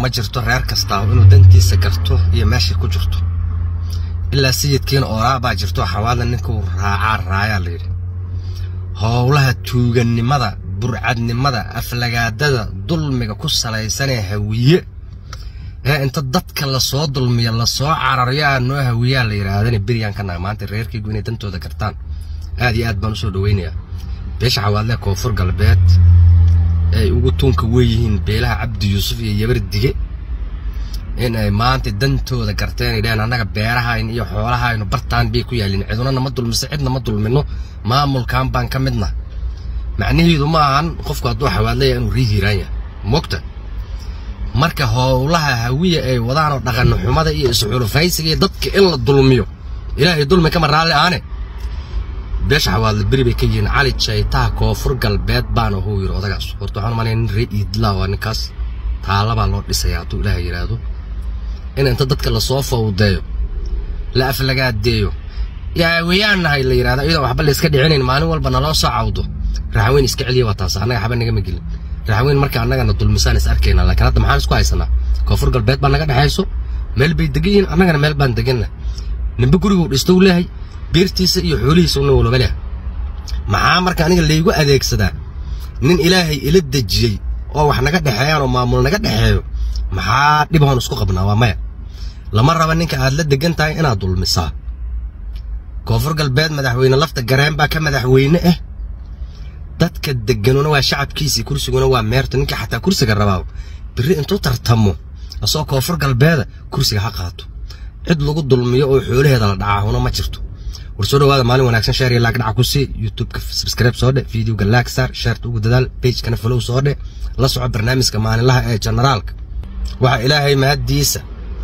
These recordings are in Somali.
ma jirto reer kastaa inuu dantiisa garto iyo meeshay ku jirto ilaa sayidkiina ooraa baa jirto xawaadla ninkuu raacaa raayaa layidhi howlaha tuugannimada burcadnimada aflagaadada dulmiga ku salaysanee hawiye ee inta dadka lasoo dulmiya lasoo cararyo aa noo hawiyaa la yidhaahdana beryaan ka naga maanta reerkaygu inay dantooda gartaan aad iyo aad baan usoo dhawaynayaa beesha xawaadlee koonfur galbeed ay ugu tuunka weeyihiin beelaha cabdi yuusuf iyo yabar dige in ay maanta dantooda garteen ay dhaheen annaga beerahayn iyo xoolahaynu bartaan bay ku yaalliin ciduna nama dulmise cidna ma dulmino maamulkan baan ka midna macnaheedu ma ahan qofku hadduu xawaadlaya inuu rii hiiraan yahay mogta marka howlaha hawiya ay wadaanoo dhaqanno xumada iyo isxulufaysiga iyo dadka in la dulmiyo ilaahay dulmi kama raalli aane beesha xawaadle beri bay ka yihiin cali jaytaha koonfur galbeed baana huu yidhi odagaas horta waxaan umalaya nin ree iidlaa waa ninkaas taalabaa loo dhisaya hadduu ilaahay yidhaahdo in inta dadka lasoo fawdeeyo la aflagaadeeyo yaa weyaan nahay la yidhahdo iyadoo waxba layska dhicinayn maalin walba naloo soo cawdo raxweyn iska celiya waa taas annaga xaba nagama gelin raxweyn marka annagana dulmisaan is arkayna laakiin hadda maxaan isku haysanaa koonfur galbeed baa naga dhexayso meel bay degan yihiin annagana meel baan deganna nimbe guriguu dhisto u leehay beertiisa iyo xoolihiisa una walaba leh maxaa marka aniga laygu adeegsadaa nin ilaahay ila dejiyey oo wax naga dhexeeyaan oo maamul naga dhexeeyo maxaa dhib hoon isku qabnaa waa maya lama raba ninka aad la degan tahay inaad dulmisaa koonfur galbeed madaxweyne lafta gareen baa ka madaxweyne ah dadka deganuna waa shacabkiisii kursiguna waa meerta ninka xataa kursiga rabaa biri intuu tartamo asoo koonfur galbeeda kursiga ha qaato cid lagu dulmiyo oo xoolaheeda la dhacaahuna ma jirto war soo dhawaada maalin wanaagsan sheer iyo laag dhaca ku sii youtubeka subscribe soo dhe videoga laag saar sheerta ugu dadaal pagekana follow soo dhe la soco barnaamijka maalinlaha ee generaalka waxaa ilaahay mahaddiisa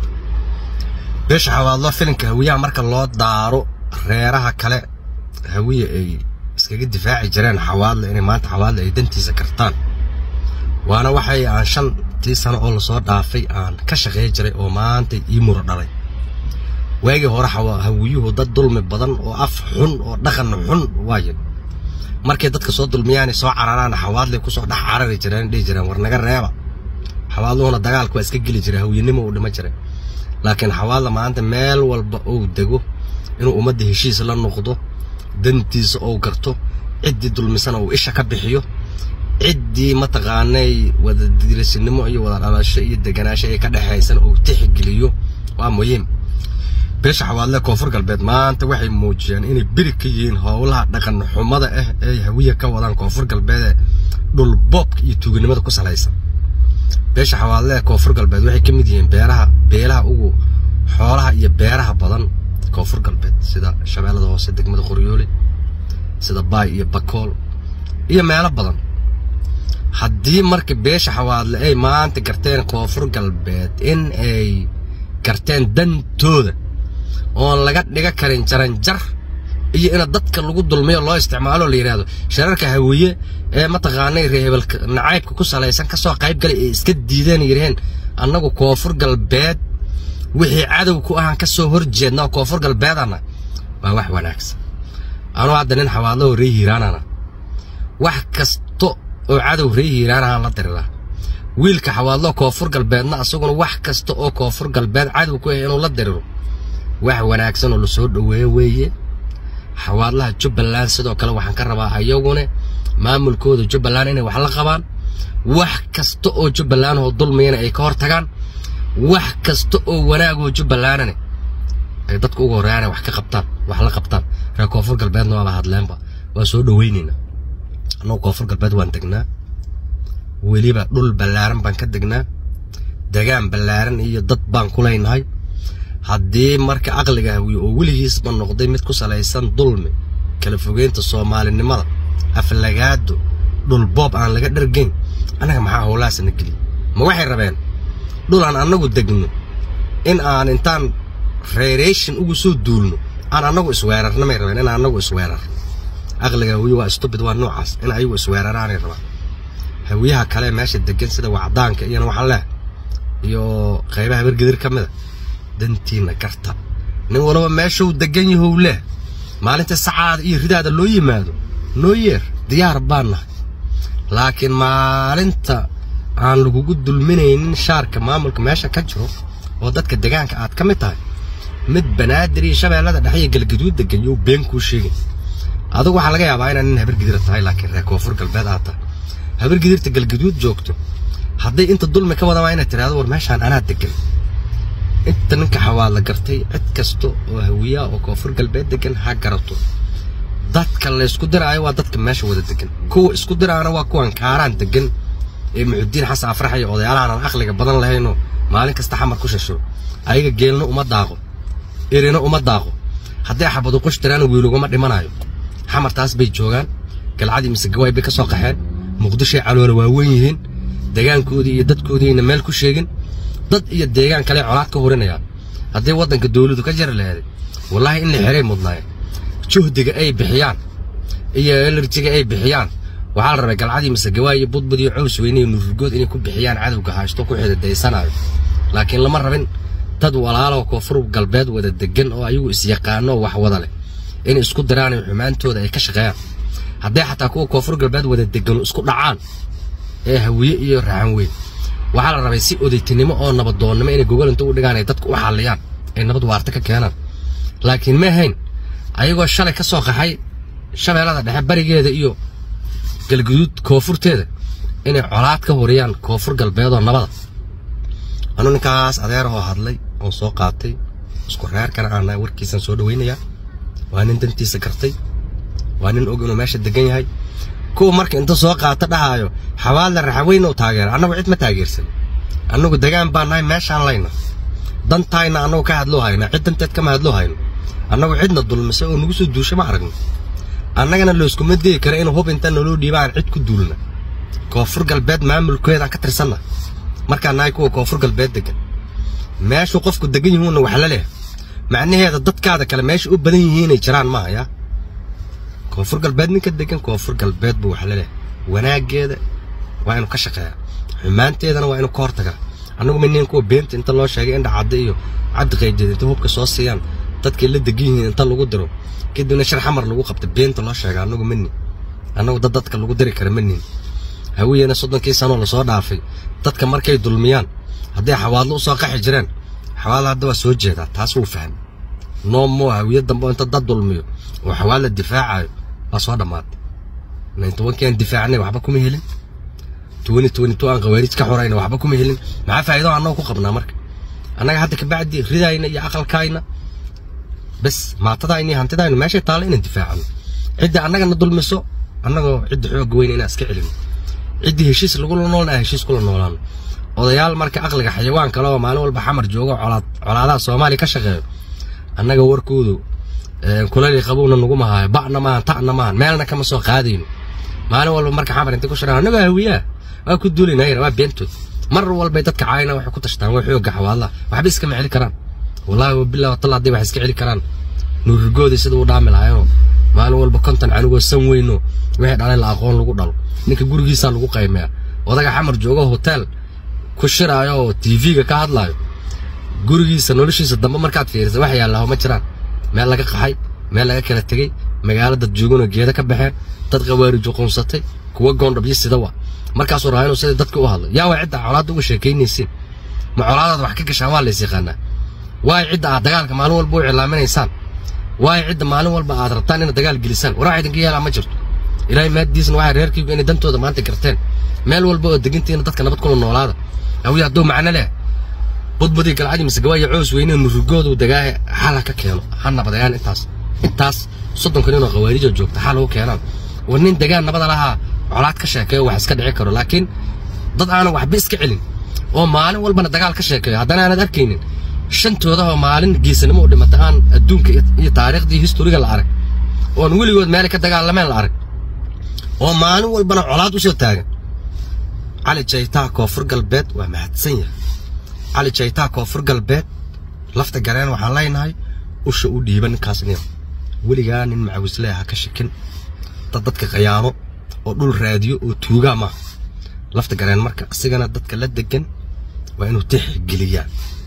beesha xawaadlo filinka hawiyaha marka loo daaro reeraha kale hawiye ay iskaga difaaci jireen xawaadle inay maanta xawaadle ay dantiisa kartaan waana waxay aan shantii sano oo lasoo dhaafay aan ka shaqey jiray oo maanta ii muro dhalay waagii hore hawiyuhu dad dulmi badan oo af xun oo dhaqan xun waaye markay dadka soo dulmiyaanay soo cararaan xawaadlay kusoo dhex carari jireen dhihi jireen war naga reeba xawaadluhuna dagaalka waa iska geli jiray hawiyenimo uu dhima jiray laakiin xawaadla maanta meel walba uu dego inuu ummadda heshiis la noqdo dantiisa ou garto ciddii dulmisana uu isha ka bixiyo ciddii mataqaanay wada dirasinimo iyo wada dhalasho iyo deganaasho ay ka dhexaysana uu tixgeliyo waa muhiim beesha xawaadle koonfur galbeed maanta waxay muujiyeen inay beri ka yihiin howlaha dhaqan xumada ah ee hawiya ka wadaan koonfur galbeed ee dhulboobka iyo tuuganimada ku salaysan beesha xawaadle koonfur galbeed waxay ka mid yihiin beeraha beelaha ugu xoolaha iyo beeraha badan koonfur galbeed sida shabeellada hoose degmada qoryoole sida baay iyo bakool iyo meelo badan haddii marka beesha xawaadle ay maanta garteen koonfur galbeed in ay garteen dantooda oon laga dhiga karin jaranjar iyo ina dadka lagu dulmiyo loo isticmaalo la yidhaahdo shararka hawiye ee mataqaanay reehebelka nacaybka ku salaysan ka soo qayb galay ee iska diideen yidhaheen annagu koonfur galbeed wixii cadow ku ahaan ka soo hor jeedna oo koonfur galbeedana waa wax wanaagsan anuu hadda nin xawaadlahoo ree hiiraanana wax kasta oo cadow ree hiiraanahaan la diriraa wiilka xawaadlo koonfur galbeedna asaguna wax kasta oo koonfur galbeed cadow ku ah inuu la diriro wax wanaagsan oo lasoo dhoweeyo weeye xawaadlaha jubbaland sidoo kale waxaan ka rabaa ayaguna maamulkooda jubbaland inay wax la qabaan wax kasta oo jubbaland oo dulmiyana ay ka hor tagaan wax kasta oo wanaagoo jubbalandana ay dadka ugu horreeyaan wax ka qabtaan wax la qabtaan reer koonfur galbeedna waaba hadleenba waa soo dhoweynaynaa annagu koonfur galbeed waan degnaa weliba dhul ballaaran baan ka degnaa degaan ballaaran iyo dad baan ku leynahay haddii marka aqliga hawiye oo weligiisba noqday mid ku salaysan dulmi kala fogeynta soomaalinimada aflagaado dhulboob aan laga dhargayn annaga maxaa howlahaasna geliy ma waxay rabeen dhul aan annagu degno in aan intaan reereyshin ugu soo duulno aan annagu isweerarna may rabeen in annagu isweerar aqliga hawiye waa stubid waa noocaas in ayagu isweeraraanay rabaan hawiyaha kale meesha degan sida wacdaanka iyana waxaa leh iyo qaybaha bergedir ka mida dantiina garta nin walaba meeshuu degan yahow leh maalinta sacaada iyo ridaada loo yimaado noo yeer diyaar baan nahay laakiin maalinta aan lagugu dulminaynin shaarka maamulka meesha ka jiro oo dadka degaanka aad ka mid tahay mid banaadir iyo shabeellada dhexe iyo galgaduud degan yuu been kuu sheegin adigu waxaa laga yaabaa inaad nin habargidira tahay laakiin reer koonfur galbeed aad tahay habargidirta galgaduud joogto hadday inta dulmi ka wadabaa inaad tiraahdo war meeshaan anaa degan inta ninka xawaadla gartay cid kasta oo hawiyaa oo koonfur galbeed degan ha garato dadka laysku diraayo waa dadka meesha wada degan kuwa isku diraana waa kuwan kaaraan degan ee muxudiin xasan afrax iyo odayaalahan aan aqliga badan lahaynoo maalin kasta xamar ku shasho ayaga geelna uma daaqo erina uma daaqo hadday xabadu qush tiraana wiiluguma dhimanayo xamartaas bay joogaan galcadii mise gawaay bay ka soo qaxeen muqdishoy caloola waaweyn yihiin degaankoodii iyo dadkoodiina meel ku sheegin dad iyo deegaan kale colaad ka hurinayaan haddii waddanka dawladu ka jari laheeday wallaahi in la xeray mudnaayeen juhdiga ay bixiyaan iyo elerjiga ay bixiyaan waxaa la rabay galcadii mise gawaay iyo budbud iyo cows weyne iyo nururgood inay ku bixiyaan cadowga haysto ku xididaysanayo laakiin lama rabin dad walaaloo koonfur galbeed wada degan oo ayagu isyaqaano wax wada leh inay isku diraan iyo xumaantooda ay ka shaqeeyaan hadday xataa kuwa koonfur galbeed wada degano isku dhacaan ee hawiye iyo raxan weyn waxaa la rabay si odaytinimo oo nabadoonnimo inay gogol inta u dhigaan ay dadku u xalliyaan ay nabad waarta ka keenaan laakiin ma ahayn ayagoo shalay ka soo qaxay shabeellada dhexe barigeeda iyo galguduud koonfurteeda inay colaad ka huriyaan koonfur galbeedoo nabada anuu ninkaas adeerahoo hadlay oon soo qaatay isku reerkana aana warkiisan soo dhawaynayaa waa nin dantiisa gartay waa nin og inuu meesha degan yahay kuwa marka inta soo qaata dhahaayo xawaadla raxaweyn oo taageera annagu cid ma taageersan annagu degaan baan nahay meeshaan layna dantayna annagu ka hadloo hayna cid danteed kama hadloo hayno annagu cidna dulmise oo nagu soo duusha ma aragno annagana looskuma dayi kara inuu hub inta naloo dhiiba aan cid ku duulna koonfur galbeed maamulkeedaan ka tirsanna markaan nahay kuwa koonfur galbeed degan meeshuu qofku degan yihuunna wax la leh macnaheeda dadkaada kale meesha u badan yihiinay jiraan maaha yaa koonfur galbeed ninka degan koonfur galbeed buu wax la leh wanaaggeeda waa inuu ka shaqeeyaa xumaanteedana waa inuu ka hortagaa annagu minin kuwa beenta inta loo sheegay indha cadde iyo cabdi qaydeed inta hubka soo siiyaan dadkay la degan yihiin inta lagu diro kadibna shar xamar lagu qabta beenta loo sheega annagu mani annagu dad dadka lagu diri kara manin hawiyena soddonkii sanoo lasoo dhaafay dadka markay dulmiyaan hadday xawaadlo u soo qaxi jireen xawaadla hadda waa soo jeedaa taas wuu fahmay noomoo hawiye dambe oo inta dad dulmiyo oo xawaadla difaacayo waa soo dhammaatay nayn tobankii aan difaacnay waxba kuma helin twenty twenty two aan khawaarij ka xorayna waxba kuma helin maxaa faa'iido annagu ku qabnaa marka annaga hadda kabacdi ridayna iyo aqalkayna bas maatadayna iyo hantidayna meeshay taalla inaan difaacano cidda annagana dulmiso annagoo cidda xooga weyn inaan iska celino ciddii heshiis lagula noolna aan heshiis kula noolaano odayaal marka aqliga xayawaan kale oo maalin walba xamar joogo colaad colaadaha soomaaliya ka shaqeeyo annaga warkoodu kulali qabowna naguma haayo ba'na maahan ta'na maahan meelna kama soo qaadayno maalin walba marka xamar intay ku shiraan annaga hawiyaa waa ku duulinayna waa beentood mar walbay dadka caayna waxay ku tashtaan waa xooga xawaadlaha waxba iskama celi karaan wallaahi wabillahi watalla hadday wax iska celi karaan nuurrigoodii sida uu dhaami lahaayoo maalin walba konton canugoo san weyno wixii dhalay la aqoon lagu dhalo ninka gurigiisaa lagu qaymeeya odaga xamar joogo hotel ku shiraayo oo tv-ga ka hadlaayo gurigiisa noloshiisa dambe markaad fiirisa wax yaallaho ma jiraan meel laga qaxay meel laga kala tegey magaalo dad jooganoo geeda ka baxeen dad qawaarijo qunsatay kuwa goondhabyo sida wa markaasuu rahaa inuu sida dadka u hadlo yaa waa cidda colaadda uga sheekaynaysiin ma colaadaad wax ka gashaan waa lays yaqaanaa waay cidda aad dagaalka maalin walba u cilaaminaysaan waay cidda maalin walba aad rabtaan inaad dagaal gelisaan waraa idinka yeelaa ma jirto ilaahay maaddiisna waxay reerkaygu inay dantooda maanta garteen meel walba oo degantiina dadka nabad kula noolaada awiya hadduu macno leh budbudii galcadii mise gawaayo coos weyne nurugoodu dagaahe xala ka keeno ha nabadayaan intaas intaas soddonka ninoo khawaarijo joogta xal ugu keenaan war nin degaan nabada lahaa colaad ka sheekeeyo wax iska dhici karo laakiin dad aanan waxba iska celin oo maalin walbana dagaal ka sheekeeyo haddana aanad arkaynin shantooda oo maalin geesanimo u dhimata aan adduunka iyo taariikhdii historiga la arag oon weligood meelay ka dagaalameen la arag oo maalin walbana colaad u soo taagan cali jaytaa koonfur galbeed waa mahadsan yahay cali jaytaa koonfur galbeed lafta gareen waxaan leenahay usha u dhiiba ninkaas nin weligaa nin macawislee ha ka shakin dad dadka khiyaano oo dhul raadiyo oo tuugaa maaha lafta gareen marka isigana dadka la degan waa inuu tixgeliyaa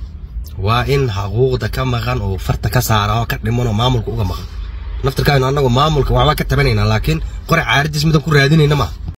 waa in xuquuqda ka maqan oo farta ka saara oo ka dhiman oo maamulka uga maqan naftirkaaynu annagu maamulka waxbaa ka tabanaynaa laakiin qore caaridiis midan ku raadinayna maaha